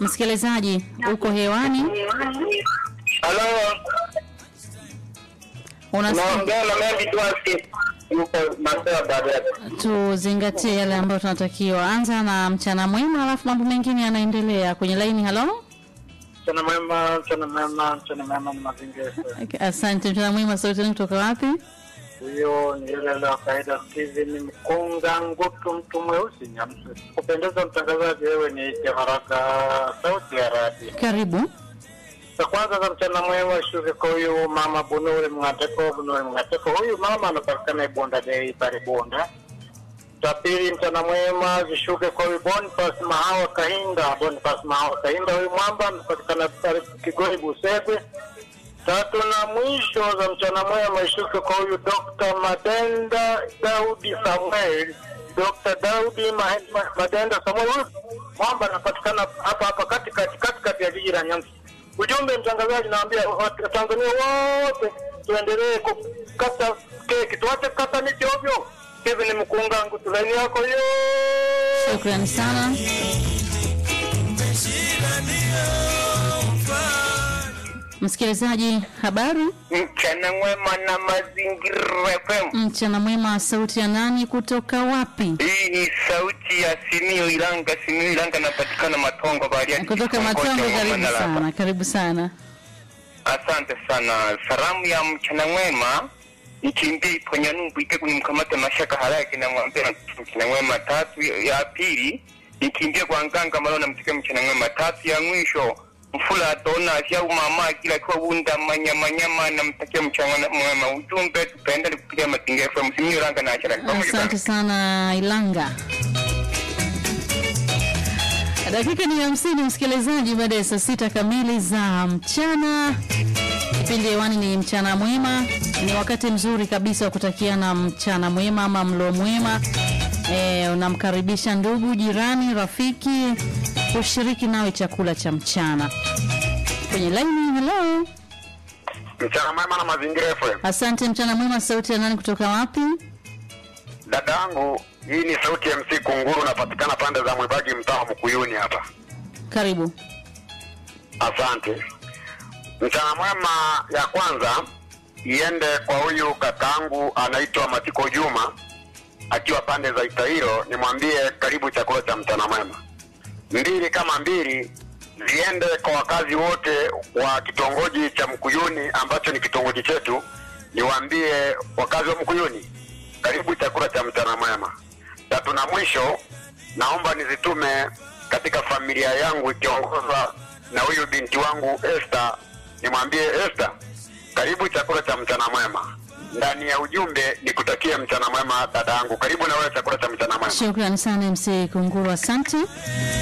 Msikilizaji, uko hewani, Halo, unasikia? naongea na Mendi Dwasi, yuko Masewa Bariadi. Tuzingatie yale ambayo tunatakiwa. Anza na mchana mwema, alafu mambo mengine yanaendelea kwenye laini. Halo, Mchana mwema, mchana mwema, mchana mwema ni mazingira. asante. Mchana mwema, sauti ni kutoka wapi? Huyo ni yule la kawaida Steven Mkunga Ngutu, mtu mweusi Nyamse. Kupendeza mtangazaji, wewe ni Ike Haraka, sauti ya radi. Karibu. Za kwanza za mchana mwema shuke kwa huyu mama Bunure Mngateko, Bunure Mngateko. Huyu mama anapatikana Ibonda Dei pale Bonda. Cha pili mchana mwema zishuke kwa huyu Boniface Mahawa Kahinda, Boniface Mahawa Kahinda. Huyu mwamba anapatikana pale Kigori Busegwe. Tatu na mwisho za mchana mwema ishuke kwa huyu Dr. Madenda Daudi Samuel. Dr. Daudi Ma- Ma- Madenda Samuel. Huyu mwamba anapatikana hapa hapa katikati katikati ya jiji la Nyamsa. Ujumbe mtangazaji, naambia Watanzania wote tuendelee kukata keki, tuache kukata miti ovyo. Kevin Mkungangu, tulaini yako hiyo. Shukrani sana. Msikilizaji, habari Mchana mwema na mazingira FM. mchana mwema, sauti ya nani kutoka wapi? Hii ni sauti ya Simio Ilanga. Simio Ilanga napatikana Matongo Bariadi. Kutoka kitongoji Matongo, cha karibu Manala. sana, karibu sana. Asante sana. Salamu ya mchana mwema nikimbie kwenye nungu ite nimkamate mashaka haraki na mwambia mchana mwema tatu. Ya pili nikimbie kwa nganga malo na mtike mchana mwema tatu. Ya mwisho mfula dona au mama kila kwa bunda manyama nyama na mtakia mchana mwema. Ujumbe tupendane kupitia mazingira FM. Simio Ilanga na achara. Pamoja sana. Asante sana Ilanga. Dakika ni hamsini, msikilizaji, baada ya saa sita kamili za mchana. Kipindi hewani ni mchana mwema. Ni wakati mzuri kabisa wa kutakiana mchana mwema ama mlo mwema. E, unamkaribisha ndugu, jirani, rafiki kushiriki nawe chakula cha mchana kwenye laini. Hello, Mchana mwema na mazingira FM. asante. Mchana mwema, sauti ya nani kutoka wapi? Dada yangu, hii ni sauti ya MC Kunguru, napatikana pande za Mwibagi, mtaa wa Mkuyuni hapa. Karibu. Asante. Mchana mwema ya kwanza iende kwa huyu kakaangu anaitwa Matiko Juma akiwa pande za Itairo, nimwambie karibu chakula cha mchana mwema. Mbili kama mbili ziende kwa wakazi wote wa kitongoji cha Mkuyuni ambacho ni kitongoji chetu, niwaambie wakazi wa Mkuyuni karibu chakula cha mchana mwema. Tatu na mwisho, naomba nizitume katika familia yangu ikiongozwa na huyu binti wangu Esther, nimwambie Esther, karibu chakula cha mchana mwema. Ndani ya ujumbe nikutakie mchana mwema dada yangu, karibu na wewe chakula cha mchana mwema. Shukrani sana MC Kunguru, asante.